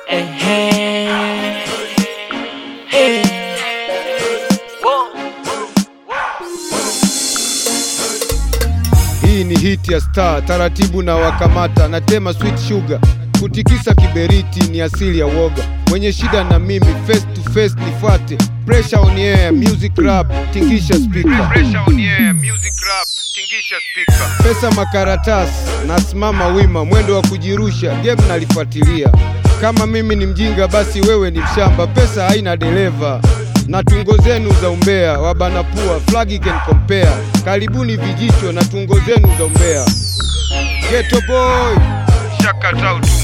Ehe. Eh. Hii ni hit ya star, taratibu na wakamata, natema sweet sugar, kutikisa kiberiti ni asili ya woga. Mwenye shida na mimi face to face nifuate, pressure on air, music rap, tingisha speaker. Pressure on air, music rap, tingisha speaker. Pesa makaratasi, nasimama wima, mwendo wa kujirusha, game nalifuatilia. Kama mimi ni mjinga, basi wewe ni mshamba, pesa haina dereva na tungo zenu za umbea wabana pua flag can compare. Karibuni vijicho na tungo zenu za umbea. Ghetto boy shakata utumwa.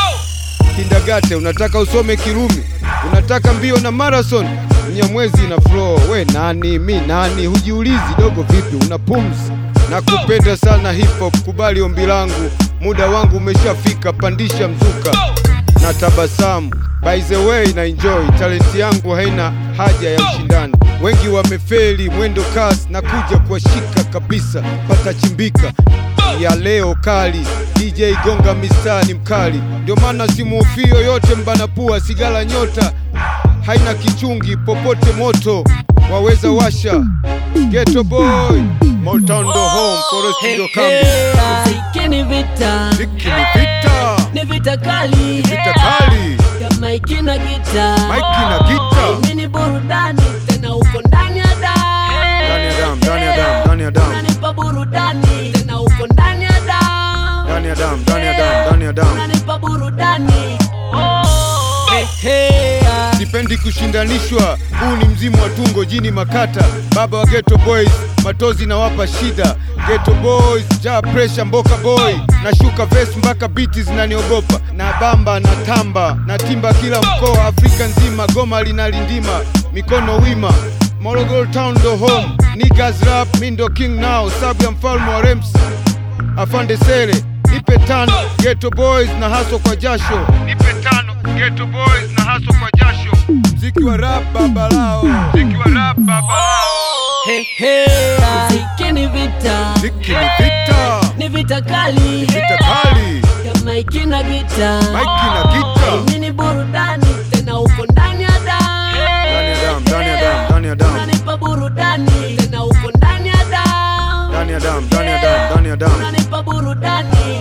Kindagate unataka usome Kirumi, unataka mbio na marathon, Mnyamwezi na flow. We nani mi nani? Hujiulizi dogo, vipi una pumzi? na kupenda sana hip hop, kubali ombi langu, muda wangu umeshafika, pandisha mzuka na tabasamu. By the way na enjoy, talenti yangu haina haja ya ushindani. Wengi wamefeli mwendo kasi na kuja kuwashika kabisa, patachimbika ya leo kali. DJ gonga mistari mkali, ndio maana simuhofii yoyote. Mbana pua sigala nyota haina kichungi, popote moto waweza washa. Ghetto boy Motown ndo home, Forest Hey, ndo hey, kambi. muziki ni vita, Ziki ni vita, ni vita kali, vita kali, kama ikina gita, maiki na gita Mimi ni burudani tena uko ndani ya damu, ndani ya damu, ndani ya damu, ndani ya damu, unanipa burudani tena uko ndani ya damu, ndani ya damu, ndani ya damu, ndani ya damu. unanipa burudani Hey, hey, ah. Sipendi kushindanishwa, huu ni mzimu wa tungo jini makata, baba wa ghetto boys, matozi na wapa shida. Ghetto boys, ja pressure mboka boy, nashuka verse mpaka biti zinaniogopa, na bamba na tamba na timba kila mkoa, Afrika nzima, goma linalindima, mikono wima Morogoro town ndo home, niggas rap, mi ndo king now, sabu ya mfalme wa Rems Afande Sele, nipe tano Ghetto Boys na haso kwa jasho, nipe tano Ghetto Boys na haso kwa jasho. Mziki wa rap baba lao, mziki wa rap baba lao. Hey, hey, ah. Muziki ni vita, Mziki ni vita, ni vita kali, vita kali, kama ikina gita, maiki na gita, Mimi ni burudani tena uko ndani ya damu, ndani ya damu, ndani ya damu, ndani ya damu, unanipa burudani tena uko ndani ya damu, ndani ya damu, ndani ya damu, ndani ya damu. unanipa burudani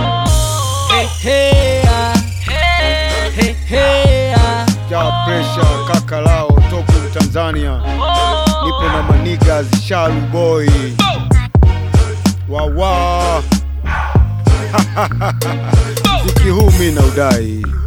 Hey, hey, ah. Hey, hey, ah. Ja pressure kaka lao topu Tanzania, nipo na manigas Shalu boy wawa mziki huu mi na udai